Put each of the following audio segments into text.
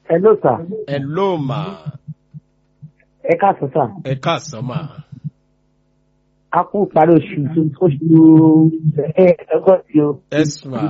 Hello sir. ẹ ló mà Ẹ káàsán sir. ẹ káàsán mà A kú parí oṣù tó oṣù ẹ ọgọ́sì o. ẹ mà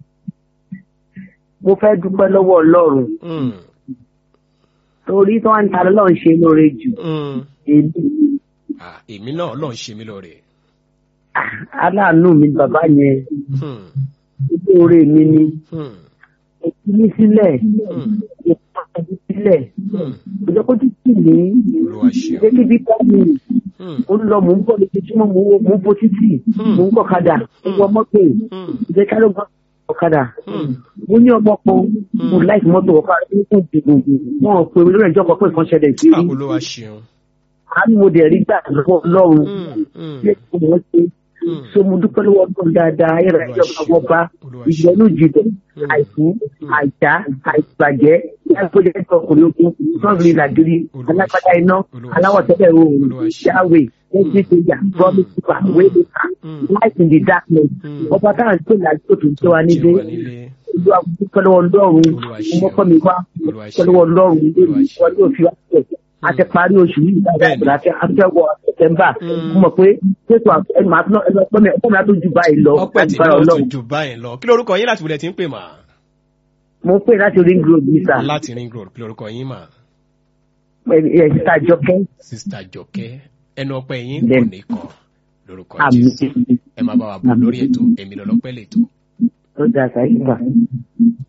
Mo fẹ́ dúpẹ́ lọ́wọ́ Ọlọ́run Mm, torí tí wọ́n ń ta lọ́run ṣe lóore jù. mm. Èmi Ah, èmi náà ọlọ́run ṣe mí lóore ah, aláàánú mi bàbá yẹn Hmm, ilé oore mi ni. hmm, Èkí ní sílẹ̀. hmm, Èkí sílẹ̀. hmm. Ìjọ kó títì ní. Olúwa ṣeun. Ṣé kíbi bá mi? Hmm, Ó ń lọ mò ń bọ̀ lójoojúmọ́ mò ń wo mò ń bo títì. Hmm. Mò ń gbọ́ kadà. Mo wọ mọ́tò. hmm, Ìjẹ́ ká ló gbọ́ ọ̀kadà. hmm. mo ní ọmọ kan mo láìsí mọ́tò ọ̀pá ẹ̀kún gbogbo wọn ò pè mí lórí ẹjọ́ kan pé nǹkan ṣẹlẹ̀ sí Ah, rí olúwa ṣeun a ní mo dẹ̀ rí gbà lọ́wọ́ ọlọ́run Hmm, hmm, ṣé kò mọ̀ ṣe hmm. so mo dúpẹ́ lọ́wọ́ ọdún dáadáa ayẹ̀rẹ̀ ẹjọ́ kan wọ́n bá Olúwa ìgbẹ́nu jìbẹ̀ àìkú àìjá àìbàjẹ́ ẹgbẹ́jẹ́ ẹjọ́ ọkùnrin ogun sọ́ọ̀bì làgìrì Olúwa alágbádá iná Olúwa aláwọ̀ tẹ́lẹ̀ oòrùn Olúwa yahweh every danger promise keeper waymaker Hmm. light in the darkness Hmm. ọba táwọn tó làásìkò tó ń tẹ́ wa Jẹ́ nílé wa nílé. ìlú àbúkọ́ lọ́wọ́ ọlọ́run Olúwa ṣeun. ọmọkọ́ mi wá Olúwa ọmọkọ́ lọ́wọ́ ọlọ́run ilé Olúwa mi ṣeun. wọ́n yóò fi wá sílẹ̀ àti parí oṣù yìí dáadáa Bẹ́ẹ̀ni. ìgbà àti afẹ́wọ̀ sẹ̀tẹ̀mbà Mm. mo mọ̀ pé ṣètò ẹnu máa tún ẹnu ọpẹ́ mi ọpẹ́ mi á tó ju báyìí lọ ọpẹ́ tí lágbára náà ọlọ́run tún jù báyìí lọ kí lorúkọ yín láti wulẹ̀ tí ń pè mà mo pè láti ring road ní sà láti ring road kí lorúkọ yín mà ẹ̀ ṣíta jọkẹ́ sista jọkẹ́ ẹnu ọpẹ́ yín kò Bẹ́ẹ̀ni. ní kọ lórúkọ àmì jésù ẹ máa bá wa bọ̀ lórí ètò èmi lọ́lọ́pẹ́ lè tó ó dáa sáyé gbà.